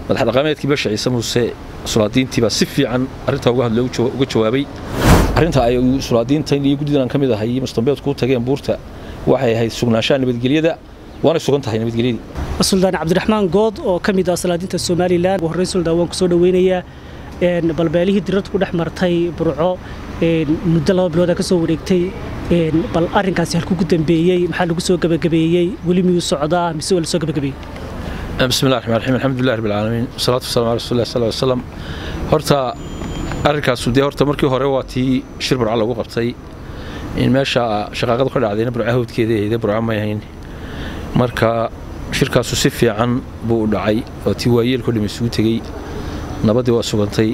madax dhaqameedkii basha ciise muuse sulaadiintiibaa si fiican arrintaa uga hadlay uga jawaabay arrinta ay sulaadiintan iyo guddidan ka mid ahay mustambeedku u tageen buurta waxay ahayd sugnaanshaha nabadgelyada waanay sugan tahay nabadgelyadii suldaan cabdiraxmaan good oo ka mid ah salaadiinta somalilan ugu horreyn suldaan waan ku soo dhoweynayaa balbeelihii dirirtu ku dhex martay burco muddo laba bilooda ka soo wareegtay bal arrinkaasi halkuu ku dambeeyey maxaa lagu soo gebagabeeyey weli miyuu socdaa mise waa la soo gebagabeeyey bismi llahi raxmaan raxiim alxamdulillahi rabbil caalamiin wasalaatu wasalamu ala rasulillahi sal wasalam horta arrinkaasu dee horta markii hore waa tii shir burca lagu qabtay in meesha shaqaaqadu ka dhacdayna burca hawdkeeda ahayde burca may ahayn marka shirkaasu si fiican buu u dhacay oo tii waayeelko dham isugu tegey nabaddii waa sugantay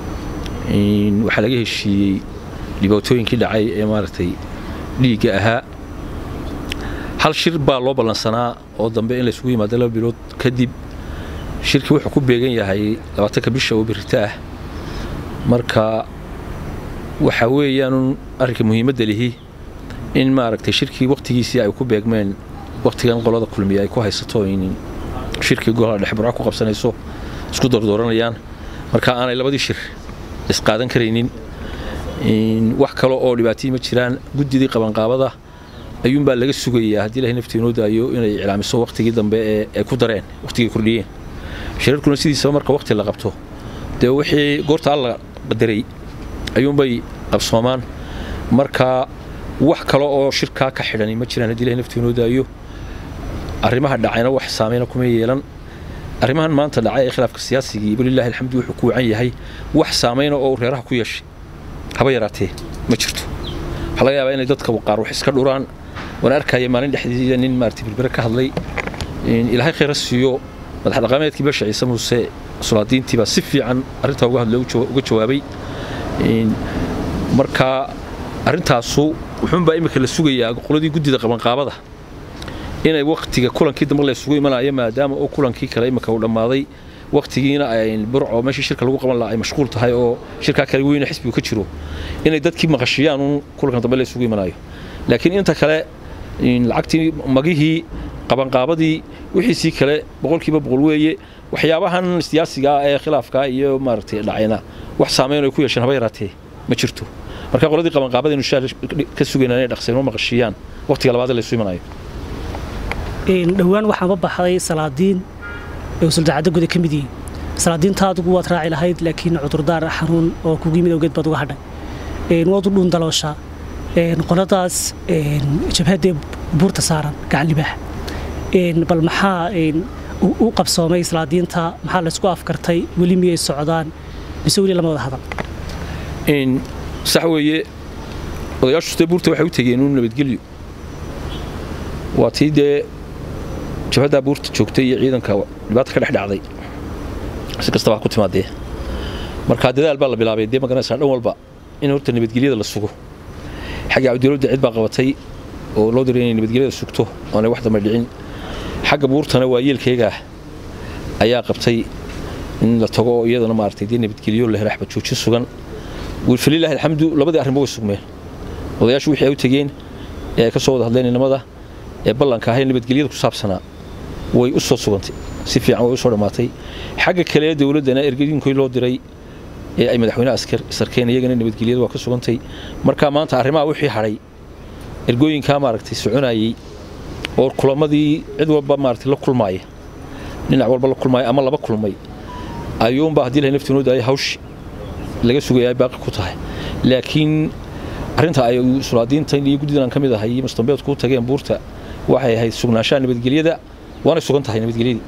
waxaa laga heshiiyey dhibaatooyinkii dhacay ee maaragtay dhiigga ahaa hal shir baa loo ballansanaa oo dambe in laysugu yimaado laba bilood kadib shirkii wuxuu ku beegan yahay labaatanka bisha oo birita ah marka waxaa weeyaanun arrinka muhiimadda lihi in maaragtay shirkii wakhtigiisii ay ku beegmeen wakhtigan qolada kulmiya ay ku haysato in shirkii golaha dhexe burco ku qabsanayso isku dordooranayaan marka aanay labadii shir isqaadan karaynin wax kale oo dhibaatayii ma jiraan guddidii qabanqaabada ayuunbaa laga sugayaa haddii ilahay naftii inoo daayo inay iclaamiso wakhtigii dambe ee ay ku dareen wakhtigii kordhiyeen shirarkuna sidiisaba marka wakhti la qabto dee wixii goorta alla qadaray ayuunbay qabsoomaan marka wax kale oo shirkaa ka xidhani ma jiraan haddii ilahay naftii inoo daayo arrimaha dhacayna wax saameyna kuma yeelan arrimahan maanta dhacay ee khilaafka siyaasigii walilahi alxamdu wuxuu ku wacan yahay wax saameyna oo reeraha ku yeeshay haba yaraatee ma jirto waxaa laga yaabaa inay dadka qaar wax iska dhuraan waan arkaya maalin dhexdeeda nin maarata birbere ka hadlay ilaahay khayra siiyo madax dhaqameedkii basha ciise muuse sulaadiintiibaa si fiican arrintaa uga hadlay uga jawaabay marka arrintaasu wuxuunbaa imika la sugayaa qoladii guddida qabanqaabada inay wakhtiga kulankii dambe laysugu imanayo maadaama oo kulankii kale imika uu dhammaaday wakhtigiina ay burco meeshii shirka lagu qaban lahaa ay mashquul tahay oo shirkaa kale weyne xisbigu ka jiro inay dadkii maqashiyaan uun kulankan dambe laysugu imanayo laakiin inta kale lacagtii magihii qabanqaabadii wixiisii kale boqolkiiba boqol weeye waxyaabahan siyaasiga ah ee khilaafka iyo maaragtay dhacayna wax saameyn ay ku yeesheen haba yaraatee ma jirto marka qoladii qabanqaabada inu shaal ka sugaynaa inay dhaqseenoo maqashiyaan wakhtiga labaad laysu imanayo dhowaan waxaanba baxday salaadiin ee suldacadda guda ka mid yihiin salaadiinta adigu waad raaci lahayd laakiin cudurdaar xanuun oo kugu yimid awgeed baad uga hadhay waad u dhuun dalooshaa qoladaas jabhaddee buurta saaran gacan libaax bal maxaa u qabsoomay salaadiinta maxaa laysku afkartay weli miyay socdaan mise weli lama wada hadal sax weeye odayaashu dee buurta waxay u tegeen uun nabadgelyo waa tii dee jabhaddaa buurta joogtay iyo ciidanka dhibaata ka dhex dhacday si kastaba ha ku timaadee markaa dadaal baa la bilaabay dee magaranaysaa dhan walba in horta nabadgelyada la sugo xagga cabdilowda cid baa qabatay oo loo diray inay nabadgelyada sugto oonay wax dambe dhicin xagga buurtana waa yeelkeegaah ayaa qabtay in la tago oo iyadana maaragtay dee nabadgelyo la helo xabadjoojin sugan falilaahi alxamdu labadii arrinba way sugmeen odayaashu wixii ay u tegeen ee ay ka soo wada hadleen inamada ee ballanka ahay nabadgelyada ku saabsanaa way u soo sugantay si fiican way u soo dhammaatay xagga kale ee dowladdana ergadiinkii loo diray ee ay madaxweyne sarkeen iyagana nabadgelyada waa ka sugantay marka maanta arrimaha wixii hadhay ergooyinkaa maaragtay soconayey oo kulamadii cid walba maaragtay la kulmaaya dhinac walba la kulmaaya ama laba kulmay ayuunbaa haddii ilahay naftii noo daayay hawshi laga sugayaa baaqi ku tahay laakiin arrinta ay sulaadiintan iyo guddidan ka mid ahay mustambeedku u tageen buurta waxay ahayd sugnaanshaha nabadgelyada waanay sugan tahay nabadgelyadii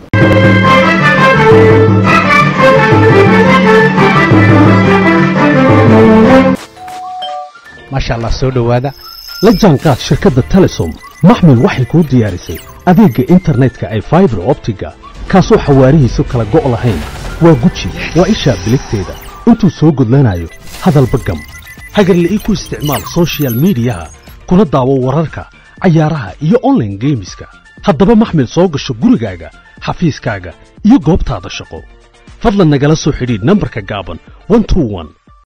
maasha allah soo dhowaada la jaanqaad shirkadda telesom maxmil waxay kuu diyaarisay adeegga internetka ay faibar optiga kaasoo xawaarihiisu kala go' lahayn waa guji waa ishaa biligteeda intuu soo gudlanayo hadalba gam hagarle ii ku isticmaal sochial midiyaha kuna daawo wararka cayaaraha iyo onlaine geemiska haddaba maxmil soo gasho gurigaaga xafiiskaaga iyo goobtaada shaqo fadlan nagala soo xidhiidh nambarka gaaban